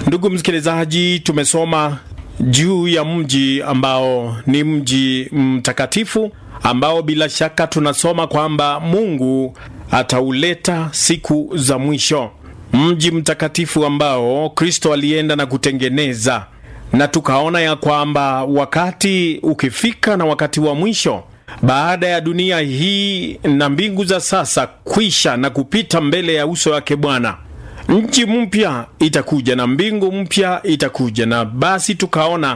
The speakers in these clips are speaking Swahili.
Ndugu msikilizaji, tumesoma juu ya mji ambao ni mji mtakatifu ambao bila shaka tunasoma kwamba Mungu atauleta siku za mwisho, mji mtakatifu ambao Kristo alienda na kutengeneza, na tukaona ya kwamba wakati ukifika na wakati wa mwisho baada ya dunia hii na mbingu za sasa kwisha na kupita mbele ya uso wake Bwana, nchi mpya itakuja na mbingu mpya itakuja, na basi tukaona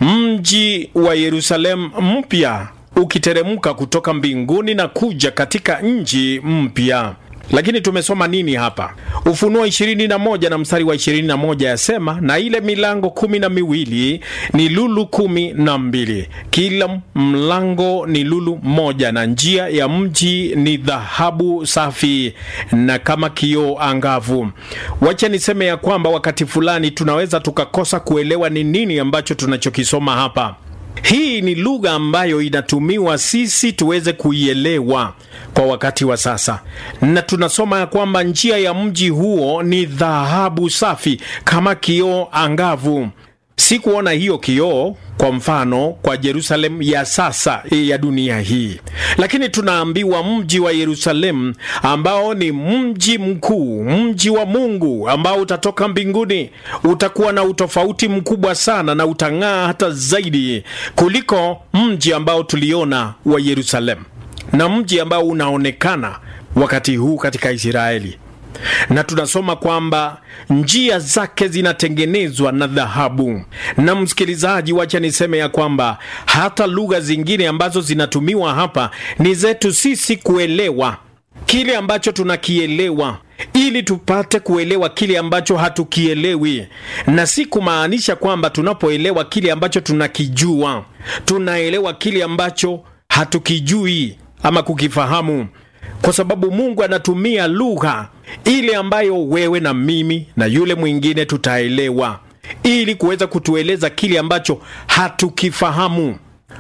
mji wa Yerusalemu mpya ukiteremka kutoka mbinguni na kuja katika nchi mpya. Lakini tumesoma nini hapa? Ufunuo 21 na mstari wa 21 yasema, na ile milango kumi na miwili ni lulu kumi na mbili, kila mlango ni lulu moja, na njia ya mji ni dhahabu safi na kama kioo angavu. Wacha niseme ya kwamba wakati fulani tunaweza tukakosa kuelewa ni nini ambacho tunachokisoma hapa. Hii ni lugha ambayo inatumiwa sisi tuweze kuielewa kwa wakati wa sasa, na tunasoma ya kwamba njia ya mji huo ni dhahabu safi kama kioo angavu. Si kuona hiyo kioo kwa mfano kwa Yerusalemu ya sasa ya dunia hii, lakini tunaambiwa mji wa Yerusalemu ambao ni mji mkuu, mji wa Mungu ambao utatoka mbinguni, utakuwa na utofauti mkubwa sana na utang'aa hata zaidi kuliko mji ambao tuliona wa Yerusalemu na mji ambao unaonekana wakati huu katika Israeli na tunasoma kwamba njia zake zinatengenezwa na dhahabu. Na msikilizaji, wacha niseme ya kwamba hata lugha zingine ambazo zinatumiwa hapa ni zetu sisi kuelewa kile ambacho tunakielewa ili tupate kuelewa kile ambacho hatukielewi, na si kumaanisha kwamba tunapoelewa kile ambacho tunakijua tunaelewa kile ambacho hatukijui ama kukifahamu kwa sababu Mungu anatumia lugha ile ambayo wewe na mimi na yule mwingine tutaelewa, ili kuweza kutueleza kile ambacho hatukifahamu.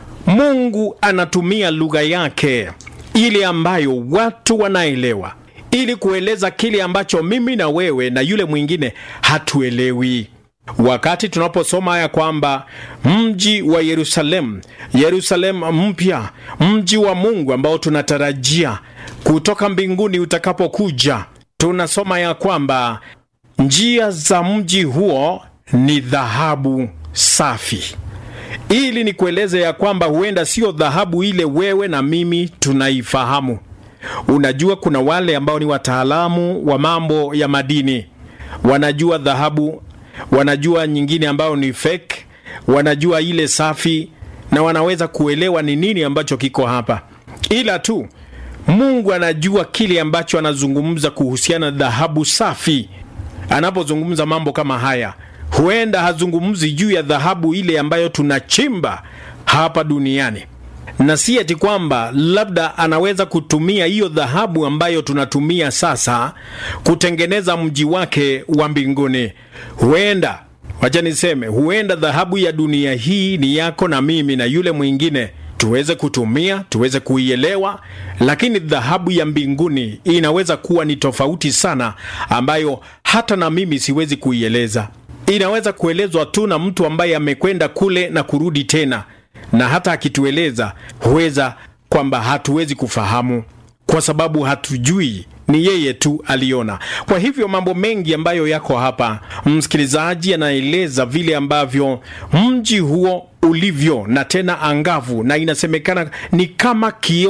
Mungu anatumia lugha yake ile ambayo watu wanaelewa, ili kueleza kile ambacho mimi na wewe na yule mwingine hatuelewi. Wakati tunaposoma ya kwamba mji wa Yerusalemu, Yerusalemu mpya, mji wa Mungu ambao tunatarajia kutoka mbinguni utakapokuja, tunasoma ya kwamba njia za mji huo ni dhahabu safi. Ili ni kueleze ya kwamba huenda sio dhahabu ile wewe na mimi tunaifahamu. Unajua, kuna wale ambao ni wataalamu wa mambo ya madini, wanajua dhahabu wanajua nyingine ambayo ni fake, wanajua ile safi, na wanaweza kuelewa ni nini ambacho kiko hapa, ila tu Mungu anajua kile ambacho anazungumza kuhusiana na dhahabu safi. Anapozungumza mambo kama haya, huenda hazungumzi juu ya dhahabu ile ambayo tunachimba hapa duniani, na si ati kwamba labda anaweza kutumia hiyo dhahabu ambayo tunatumia sasa kutengeneza mji wake wa mbinguni. Huenda, wacha niseme, huenda dhahabu ya dunia hii ni yako na mimi na yule mwingine tuweze kutumia tuweze kuielewa, lakini dhahabu ya mbinguni inaweza kuwa ni tofauti sana, ambayo hata na mimi siwezi kuieleza. Inaweza kuelezwa tu na mtu ambaye amekwenda kule na kurudi tena na hata akitueleza huweza kwamba hatuwezi kufahamu kwa sababu hatujui, ni yeye tu aliona. Kwa hivyo mambo mengi ambayo yako hapa, msikilizaji anaeleza vile ambavyo mji huo ulivyo na tena angavu, na inasemekana ni kama kioo